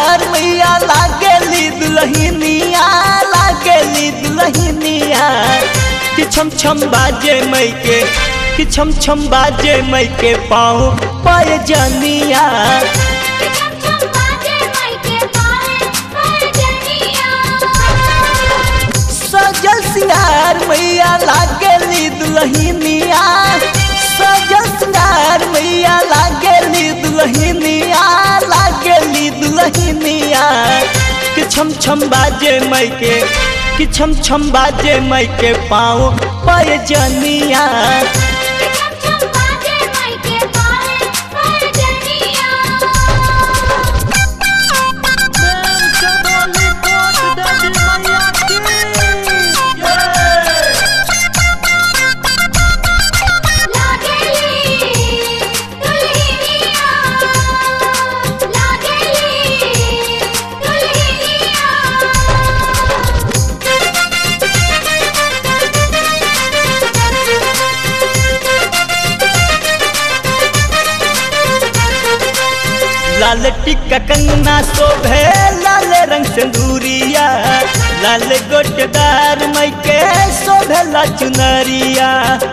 सिंगार मैया लागेली दुल्हनिया लागेली दुल्हनिया कि छम छम बाजे मई के कि छम छम बाजे मई के पाँव पाए जनिया छम छम बाजे माई के पाए पाए जनिया सजल सिंगार मैया लागेली दुल्हनिया सजल सिंगार मैया लागेली दुल्हनिया लागेली दुल्हनिया कि छम छम बाजे मई के कि छम छम बाजे मई के पाँव पाए जनिया छम छम बाजे माई के पाए पाए जनिया लागेली दुल्हनिया लागेली दुल्हनिया लाल टिक्का कंगना शोभे लाल रंग सिंदूरिया लाल गोटदार मई के शोभे ला चुनरिया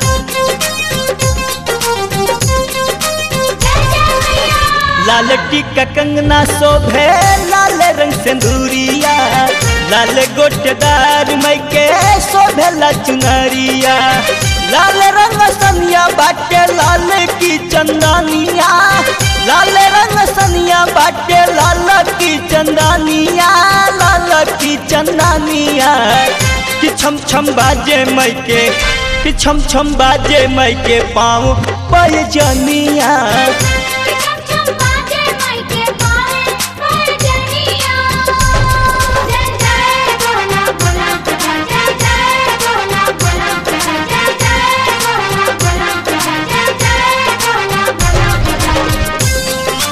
लाल टिक्का कंगना शोभे लाल रंग सिंदूरिया लाल गोटदार मई के शोभे ला चुनरिया लाल रंग सनिया बाटे लाल की चंदनिया लाल रंग सनिया बाटे लाल की चंदनिया लाल की चंदनिया कि छम छम बाजे मई के कि छम छम बाजे मई के पाँव पय जनिया छम छम बाजे माई के पाए पाए जनिया जय जय बोला बोला जय जय बोला बोला जय जय बोला बोला जय जय बोला बोला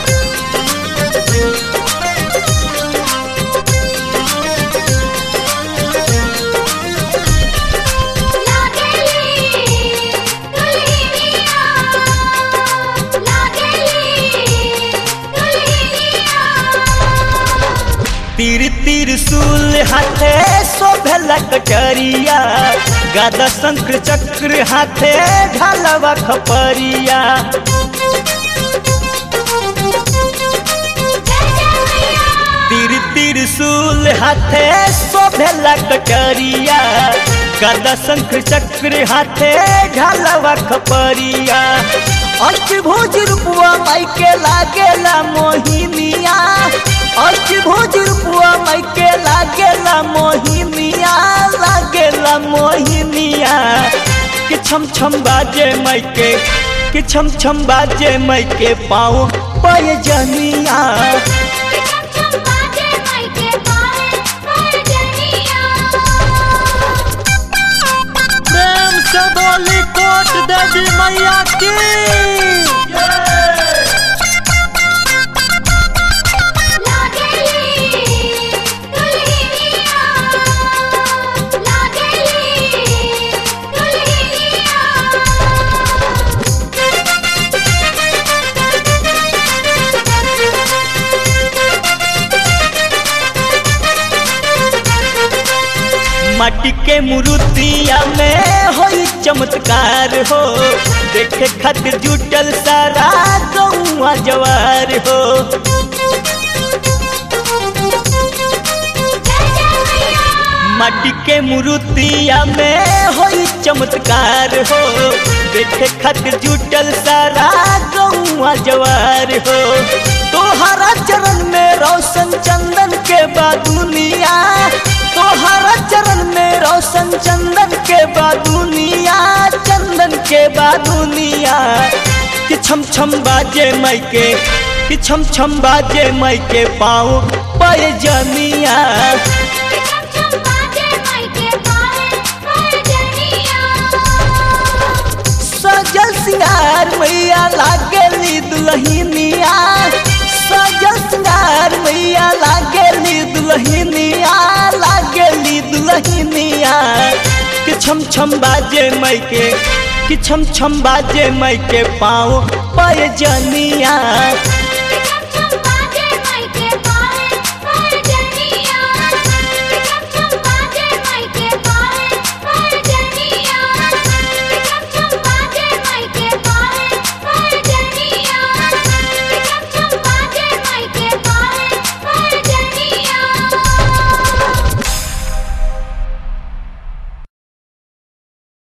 लागेली दुल्हनिया लागेली दुल्हनिया तीर तीर सूल हाथे शोभेला कटरिया गादा शंख चक्र हाथे ढालवा खपरिया तीर तीर सूल हाथे शोभेला कटरिया गादा शंख चक्र हाथे ढालवा खपरिया अष्टभुज रूपवा माई के लागेला मोहिनिया अष्टभुज रूपवा माई के लागेला मोहिनिया लागेला मोहिनिया कि छम छम बाजे माई के कि छम छम बाजे माई के पाँव पय जनिया छम छम बाजे माई के पाए पाए जनिया प्रेम से बोली कोट देवी मैया की लागेली दुल्हनिया लागेली दुल्हनिया माटी के मूर्तिया में हो चमत्कार हो देखे खातिर जुटल सारा गौआ जवार हो माटी के मूर्तिया में हो चमत्कार हो देखे खातिर जुटल सारा गौआ जवार हो तोहरा चरण में रोशन चंदन के बादुनिया तोहरा चरण में रोशन चंदन के बादुनिया चंदन के बादुनिया कि छम छम बाजे मई के कि छम छम बाजे मई के पाँव पय जनिया छम छम बाजे माई के पाए पाए जनिया सजल सिंगार मैया लागेली दुल्हनिया सजल सिंगार मैया लागेली दुल्हनिया लागेली दुल्हनिया कि छम छम बाजे मई के कि छम छम बाजे मई के पाँव पय जनिया